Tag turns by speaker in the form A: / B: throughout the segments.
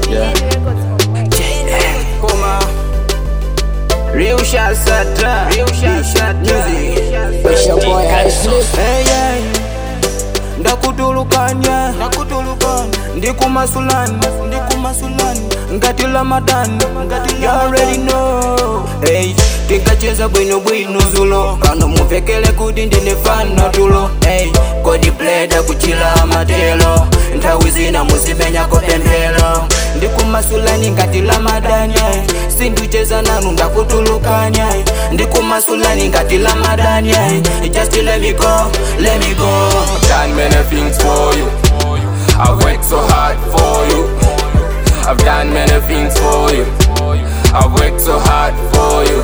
A: Yeah.
B: Koma. Real shot sata. Real shot shot music.
C: It's your boy Ashley.
B: Hey, yeah. ndakutulukanya ndikumasulani ndikumasulani ngati lamadani you already know hey, tikacheza bwinobwino zulo pano muvekele kuti ndine fana tulo hey, kodi pleda kuchila matelo nthawi zina muzimenyako pemphelo ndikumasulani ngati lamadani hey, sinducheza nanu ndakutulukanya hey, ndikumasulani ngati lamadani hey, just let me go let me go
A: done many things for you. I've worked so hard for you. I've done many things for you. I've worked so hard for you.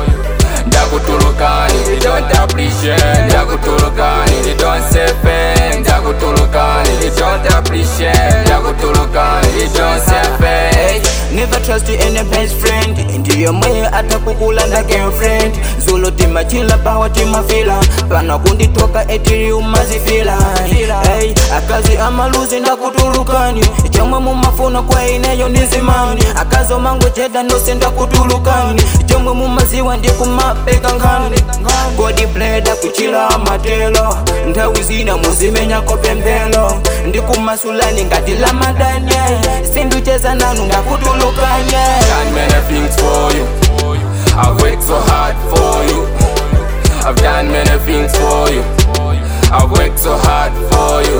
A: Ndakutulukani, they don't appreciate. Ndakutulukani, they don't say thanks. Ndakutulukani, they don't appreciate. Ndakutulukani, they don't say thanks.
B: Never trust any best friend ndiyo mwe atakukulanda girlfriend zulo timachila pawa timafila pana kunditoka etiri umazifila hey, akazi amaluzi ndakutulukani chomwe mumafuna kwa ineyo ndizimani akazi omango cheda ndose ndakutulukani chomwe mumaziwa ndikumapeka nkhani kodi bleda kuchila matelo nthawi zina muzimenyako pemphelo ndikumasulani ngati lamadani sinducheza nanu ndakutulukanye
A: done many things for you. I've worked so hard for you. I've done many things for you. I've worked so hard for you.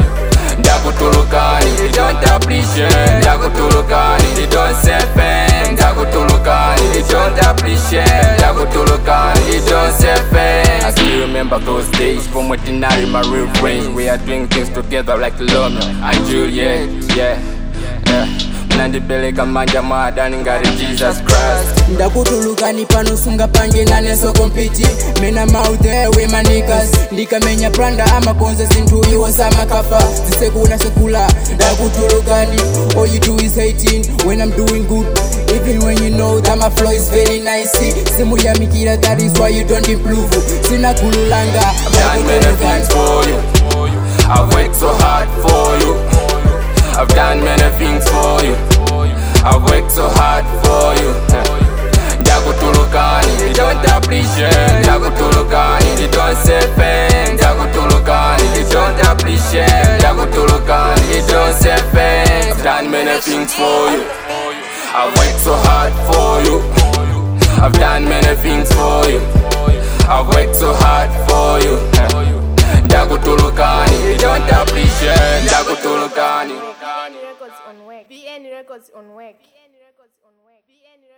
A: Ndakutulukani, they don't appreciate. Ndakutulukani, they don't say thanks. Ndakutulukani, they don't appreciate. Ndakutulukani, they don't say thanks. I still remember those days from when I my real friends. We are doing things together like Romeo and Juliet. Yeah, yeah. Mnandipeleka manja mwadani ngati Jesus Christ.
C: ndakutulukani pano sunga pange naneso kompiti mena mouth there with my niggas ndikamenya pranda amakonza zinthu iwo samakafa zisekuna sekula ndakutulukani all you do is hating when i'm doing good even when you know that my flow is very nice simuyamikira that is why you don't improve sinakululanga
A: done many things for you. I've worked so hard for you. I've done many things for you. I've worked so hard for you. Ndakutulukani, they don't appreciate. Ndakutulukani, they don't say thanks. Ndakutulukani, they don't appreciate. Ndakutulukani, they don't say thanks. I've done many things for you. I've worked so hard for you. I've done many things for you. I've worked so hard for you. Ndakutulukani, they don't appreciate. Ndakutulukani.
D: Records on work. BN Records on work.